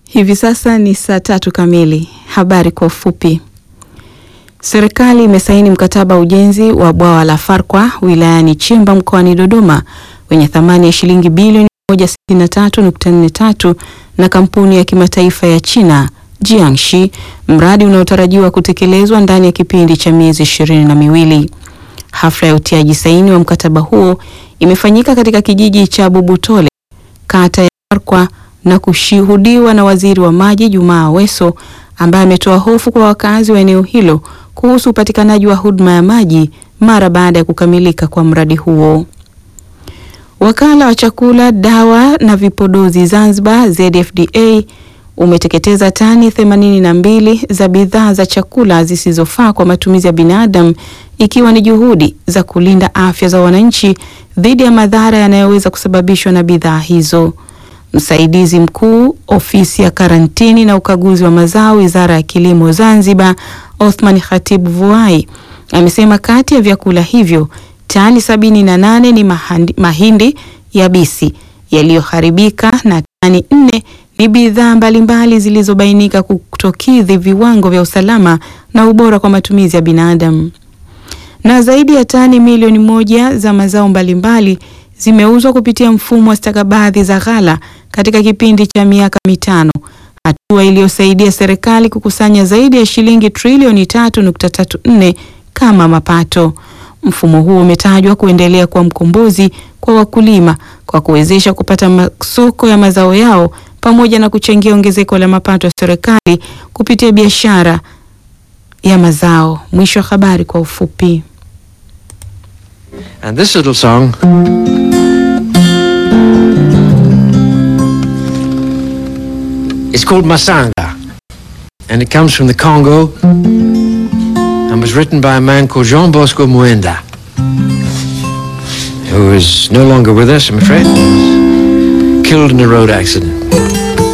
Hivi sasa ni saa tatu kamili. Habari kwa ufupi. Serikali imesaini mkataba wa ujenzi wa bwawa la Farkwa wilayani Chimba mkoani Dodoma wenye thamani ya shilingi bilioni 163.43 na kampuni ya kimataifa ya China Jiangxi, mradi unaotarajiwa kutekelezwa ndani ya kipindi cha miezi ishirini na miwili. Hafla ya utiaji saini wa mkataba huo imefanyika katika kijiji cha Bubutole, kata ya Farkwa na kushuhudiwa na Waziri wa Maji Jumaa Aweso ambaye ametoa hofu kwa wakazi wa eneo hilo kuhusu upatikanaji wa huduma ya maji mara baada ya kukamilika kwa mradi huo. Wakala wa Chakula, Dawa na Vipodozi Zanzibar ZFDA umeteketeza tani 82 za bidhaa za chakula zisizofaa kwa matumizi ya binadamu ikiwa ni juhudi za kulinda afya za wananchi dhidi ya madhara yanayoweza kusababishwa na bidhaa hizo. Msaidizi mkuu ofisi ya karantini na ukaguzi wa mazao Wizara ya Kilimo Zanzibar, Othman Khatibu Vuai amesema kati ya vyakula hivyo tani sabini na nane ni mahandi, mahindi yabisi yaliyoharibika na tani nne ni bidhaa mbalimbali zilizobainika kutokidhi viwango vya usalama na ubora kwa matumizi ya binadamu. Na zaidi ya tani milioni moja za mazao mbalimbali zimeuzwa kupitia mfumo wa stakabadhi za ghala katika kipindi cha miaka mitano, hatua iliyosaidia serikali kukusanya zaidi ya shilingi trilioni 3.34 kama mapato. Mfumo huo umetajwa kuendelea kuwa mkombozi kwa wakulima kwa kuwezesha kupata masoko ya mazao yao pamoja na kuchangia ongezeko la mapato ya serikali kupitia biashara ya mazao. Mwisho wa habari kwa ufupi. And this little song is called Masanga, and it comes from the Congo and was written by a man called Jean Bosco Muenda, who is no longer with us, I'm afraid. Killed in a road accident.